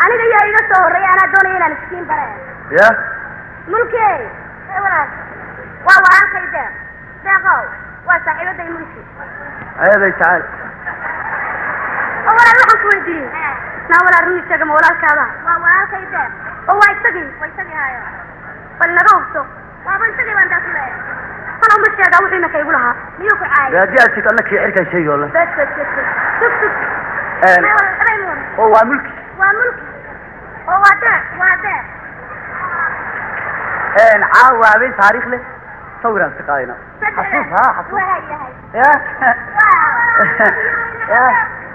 aniga yaa iga soo horreeya anaa doonaya inaan iskiin bare ya mulki ee walaal waa walaalkay deeq deeqow waa saaxiibaday mulki ayaday jacayl oo walaal waxaan ku weydiiyey naa walaal run sheega ma walaalkaada waa walaalkay deeq oo waa isagii waa isagii hayo bal naga hubso waaba isagii baan daas leeyahay talow ma sheegaa wuxuu imaka igu lahaa miyuu ku de caayay haddii aad sid alla kii cirkan sheegi ole bes bes bes bes sug sug Een. May walaal, habeen mudan. oo waa mulki waa mulki oo waa deeq waa deeq caawa habeen taariikh leh sawiraan iska qaadayna xasuus ha xasuus waa yahay ya ya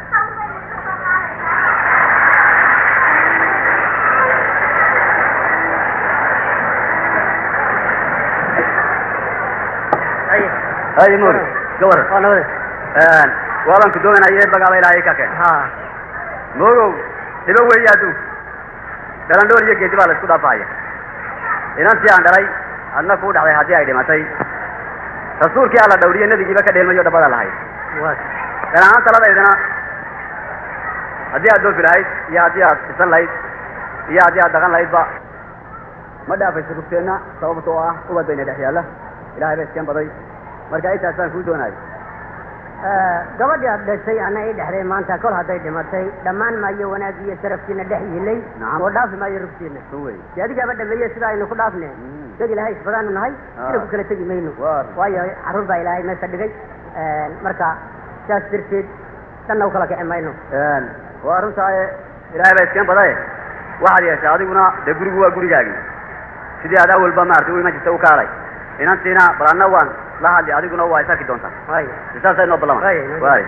hay mur gawar waa nabade waaban ku doonaya bagaaba ilaahay ka keen ha moogow dhibo weeye adduun galandhoor iyo geedi baa la isku dhaafaya inantii aan dhalay adna kuu dhacday haddii ay dhimatay rasuulkii alla dhawriye nebigiiba ka dheelmayo dhabada lahayd waa gan ahaan taladaydana haddii aad doofi lahayd iyo haddii aad isan lahayd iyo haddii aad dhaqan lahaydba ma dhaafayso rufteenna sababta oo ah ubad bayna dhex yaalla ilahay ba iskeen baday marka intaasaan kuu doonayo gabadhii aad dhashay ana ii dhexday maanta kol hadday dhimatay dhammaan maayo wanaagii iyo sharafkiina dhex yilay Nacam. oo dhaafi maayo rugtiina so wey dee adigaaba dhameeye sida aynu ku dhaafne Mm. dad ilaahay isbadaanu nahay Ah. ina ku kala tegi mayno Waar. waayo carruur baa ilaahay meesha dhigay marka saas darteed dhanna u kala kici mayno waa runtaaye ilaahay baa iskeen badaye waxaad yeeshay adiguna dee gurigu waa gurigaagii sidii aad awalba maartay u iman jirta u kaalay inantiina bal anna waan la hadli adiguna waa is arki doontaa waay saasay noo ballama Waay, waay. waay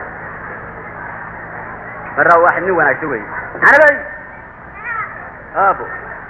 marra waa nin wanaagsan wey anabay aabo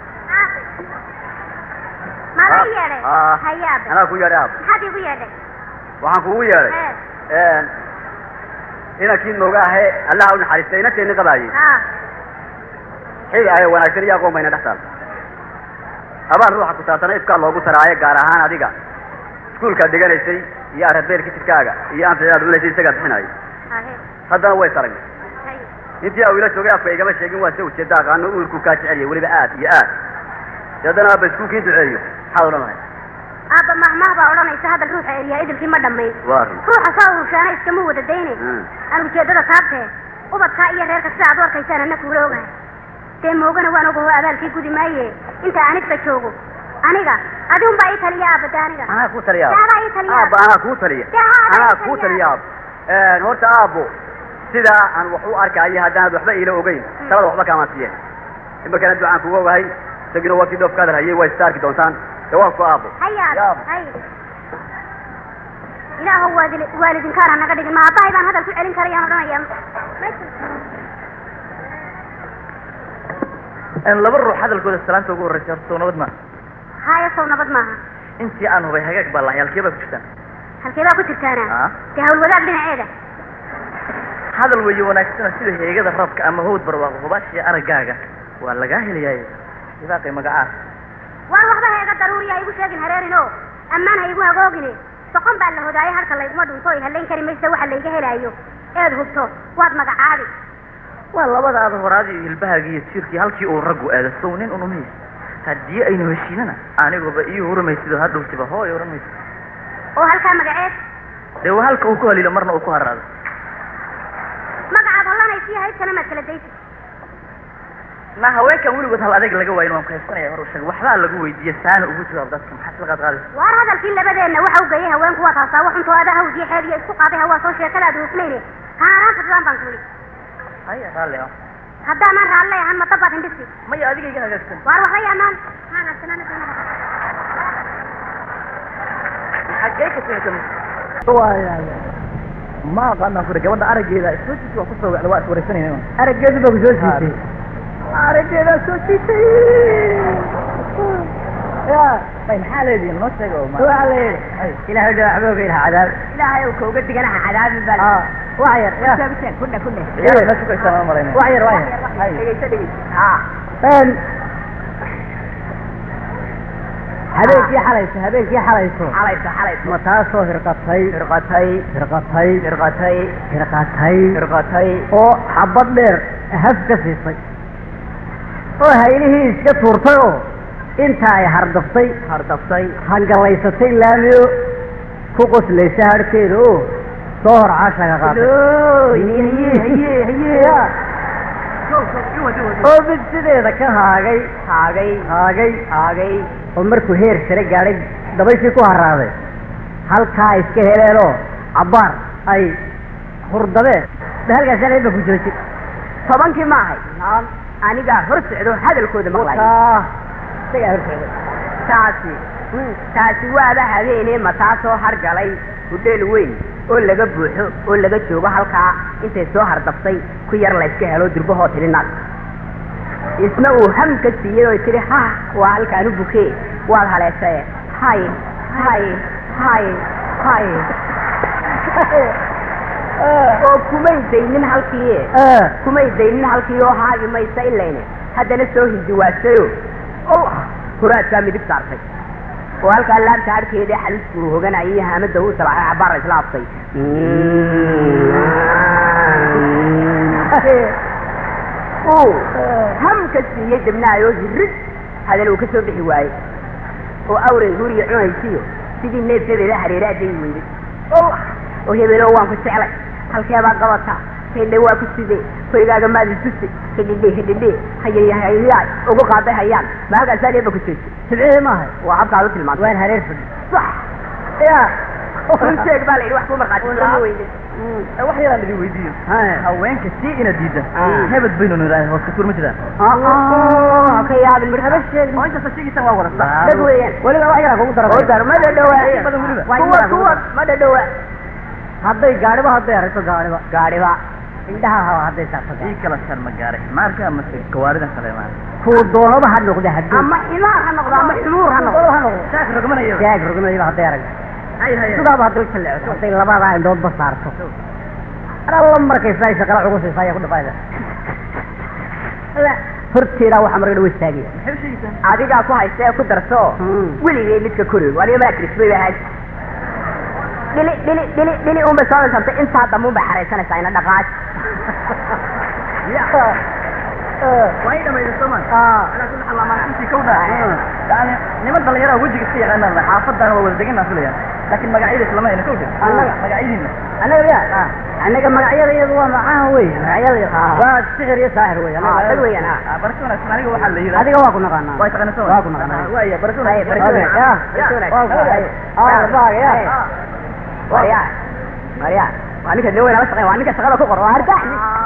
maada Ah, i yeedhay ah. hayaabe anaa ku yeedhay aabo maxaad igu yeedhay waxaan kugu yeedhay ee inankii nooga ahe allaha u naxariistay inanteenni qabaayey ha xil ahe wanaagsan iyo aqoon bayna dhex taal abaal ruuxa ku saabsana ifkaa loogu taraaye gaar ahaan adiga iskuulkaad dhiganaysay iyo arabeelka jidkaaga iyo anficidaad cunaysay isagaa bixinaayo hahe haddana way saragna hay intii awila joogay afka igama sheegin waa se ujeeda aqaano uurku kaa jeceliya weliba aad iyo aad dee haddana aaba iskuulkii duceeyo maxaad odhan lahay aabba mahmah baa odhanaysa hadal ruuxa eriyaa idilkii ma dhammayn waa run ruuxa saa urushaana iskama wada dayne Mm. aan ujeeddada taabtee ubadkaa iyo reerka sida aad u arkaysaan anna kuula ogahay dee moogana waan ogaho abaalkii gudi maaye inta anigba joogo aniga adigun baa ii taliya aabba de aniga anaa kuu taliya Dee adaa ii taliya aabba anaa kuu taliya Dee adaa ii anaa taliya. kuu taliya aabbo horta aabbo sidaa aan wax u arkaayo haddaanad waxba iila ogeyn talada waxba kaamaan siiyeen imarkana ducaan kugu ogahay isagina waa kii dhoofkaadar hayay waa ista arki doontaan dee waa ku aabbo hayaa Yaab. hay ilaahow waadil waalidinkaana naga dhigin ma aabbahay baan hadal ku celin karayaan odhanaya laba ruux hadalkooda salaanta ugu horreysa horta soo nabad ma haya sow nabad maaha intii aan hubay hagaag baa lahay halkee baa ku jirtaan halkee baa ku jirtaana Ah. dee hawlwadaag dhinaceeda hadal weeye wanaagsana sida heegada rabka ama hawd barwaaqo hubaashiya araggaaga waa lagaa helayaay ibaaqay magacaa waan waxba heega daruuriya ha igu sheegin hareerin o ammaan ha igu hagoogine soqon baa la hodaayo halka layguma dhunto oy hallayn kari maysa waxa layga helaayo eed hubto waad magacaabi waa labadaada horaadii iyo hilbahaaga iyo jiirkii halkii uu raggu aado sow nin unumaysa haddii aynu heshiinana aniguba ii huramaysid oo hadhowtiba hooy ohan maysa oo halkaa magaceed dee waa halka uu ku haliilo marna uu ku haraado magacaad hollanaysiyo haybtana maad kala daysid na haweenkan weligood hal adeeg laga waayin waan kahaybsanaya hor u sheeg waxbaa lagu weydiiye saana ugu jawaab dadka maxaa isla qaad qaadaysa waar hadalkii labadeenna waxa u geeyay haweenku waa taasaa waxuntoo ada hawdiyo xeeb iyo isku qaaday hawaa soo sheekadaad hufnayne haaraan fadlaan baan kuli haya raalli ah haddaanan raalle ahan ma dabaad hindhisi maya adiga iga hagaagsan waar waxba yaanaan xaggee ka timid ma aqaanaan kure gabadha araggeeda soo jiisi waa kusoo wacda waa is wareysanayna araggeedu baa ku soo siitay araggeedaa soo jiitay ya ay maxaa leedihin noo sheega oo ma waxaa la yidhi ilaahay dha waxba oga ilaha cadaab ilaahay uu kauga diganaha cadaabin baa Ah. wax yar ya kudha kudha yaa ma sugaysaa ma malayna wax yar wax yar Hay. dhegeyso dhegeyso ha habeenkii xalayso habeenkii xalayso xalayso xalayso ma taasoo hirqatay hirqatay hirqatay hirqatay hirqatay hirqatay oo xabad dheer haf ka siisay oo haylihii iska tuurtay oo inta ay hardaftay hardaftay hangalaysatay laamiyo ku qoslaysa harhkeeda oo soo hor caashaga qaatay oo mid sideeda ka haagay haagay haagay haagay oo markuu heer sare gaadhay dabayshii ku haraaday halkaa iska heleenoo cabbaar ay hurdabeen ba halkaas ba ku jooji tobankii ma ahay anigaa hor socdo hadalkooda maqlay isagaa hor socday taasi taasi waaba habeenee mataasoo hargalay hudheel weyn oo laga buuxo oo laga joogo halkaa intay soo hardaftay ku yar layska helo durbahoo tiri naag isna uu ham ka siiyey oo tiri ha waa halkaan u bukee waad haleeshae hay hay hay hay oo kumay daynin halkii kumay daynin halkii oo haagi maysa ilayne haddana soo hindiwaasayo allah huraadkaa midig saartay oo halkaa laabta harkeedii xalisbuu hoganayay haamada uu salaaxay cabaar isla aftay uu hamka siiyey dabnaayoo hirid hadal uu ka soo bixi waayey oo awray guriga cunaysiyo sidii neef hebela hareeraaday weyday allah oo hebelo waan ku jeclay halkeebaa qabata hidhe waa ku sidee hoygaaga maadi tusi hidhidhe hidhidhe hayayhayaay ugu qaaday hayaan ma halkaasaa eeba ku jooji sibcihii maahay waa habkaad u tilmaantay waan hareer fadhi sax ya run sheeg baa la yidhi wax ku markhaati soo weyde wax yaraan idin weydiiyo haweenka sii ina diida hebed baynu nidhahay hoos kasuur ma jiraan ka yaabin mir haba sheeg oo intaasa sheegisan waa warasa dad weeyaan weliba wax yaraa kugu oo dara dar ma dhadhowaa badan weliba kuwa kuwa ma dhadhowaa hadday gaadhiba hadday aragto gaadhiba gaadhiba indhaha haba hadday saarto ii kala shar ma gaaray maarka amase gawaarida kale maa kuu doonaba ha noqde haddii ama ximaar ha noqdo ama xumuur ha noqdo ha noqdo shaak rogmanaya jaag rogmayba hadday aragto hay hay sidaaba hadday jallecto hadday labadaa indhoodba saarto alla markaysa ay shaqala cugusaysa ayaa ku dhafayda horteedaa waxaa marka dhawa istaagaya maxay u sheegaysaa adigaa ku haysta ee ku darso weligay midka kori aniga maa krisbay ba ahayd dhili dhili dhili dhili unbay soo dhisantay intaa dambe unbay xaraysanaysaa ina dhaqaaj waa ii dhamayda soomaan alaa kulli xaal maalintii kawdha yani niman dhalinyara wejiga iska yaqaanaan xaafadana waa wada degan filaya laakiin magacyada islama ayna kawdhe Annaga? magacyadiina annaga ya annaga magacyada iyadu waa macaha wey magacyada waa sixir iyo saaxir wey annaga- dad weeyaan ha barasho wanaagsan aniga waxaa la yidhaha adiga waa ku naqaanaa waa taqaana soo waa ku naqaanaa waaya barasho Waaya, barasho Okay, wanaagsan. ya. Barasho wanaagsan. Waa ku- ay, ah, baaga, ya. Marya, Marya, waa ninka nin weyn ala shaqeyn waa ninka shaqada ku qor waa ardax